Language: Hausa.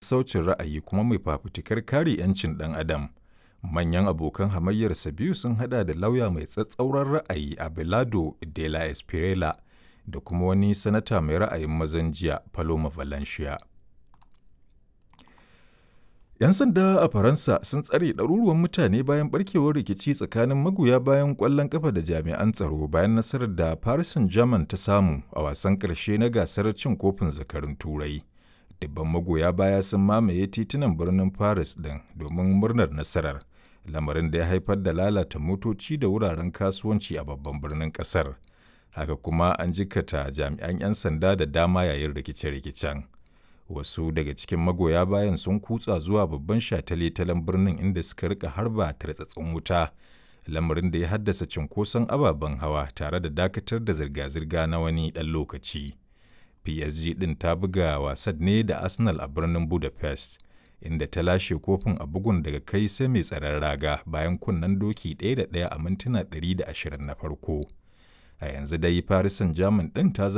sassaucin ra'ayi kuma mai fafutukar kare 'yancin ɗan adam. Manyan abokan hamayyarsa biyu sun hada da lauya mai tsatsauran ra'ayi Abelardo de la Espriella da kuma wani sanata mai ra'ayin mazan jiya Paloma Valencia. 'Yan sanda a Faransa sun tsare ɗaruruwan mutane bayan barkewar rikici tsakanin magoya bayan ƙwallon ƙafa da jami'an tsaro bayan nasarar da Paris Saint-Germain ta samu a wasan ƙarshe na gasar cin kofin zakarun Turai. Dubban magoya baya sun mamaye titunan birnin Paris ɗin domin murnar nasarar, lamarin da ya haifar da lalata motoci da wuraren kasuwanci a babban birnin ƙasar. Haka kuma an jikata jami'an 'yan sanda da dama yayin rikice-rikicen. wasu daga cikin magoya bayan sun kutsa zuwa babban shataletalen birnin inda suka rika harba tartsatsin wuta lamarin da ya haddasa cinkoson ababen hawa tare da dakatar da zirga-zirga na wani ɗan lokaci psg ɗin ta buga wasan ne da arsenal a birnin budapest inda ta lashe kofin a bugun daga kai sai mai tsaron raga bayan kunnen doki ɗaya da ɗaya a mintuna 120 na farko a yanzu dai paris saint-germain ɗin ta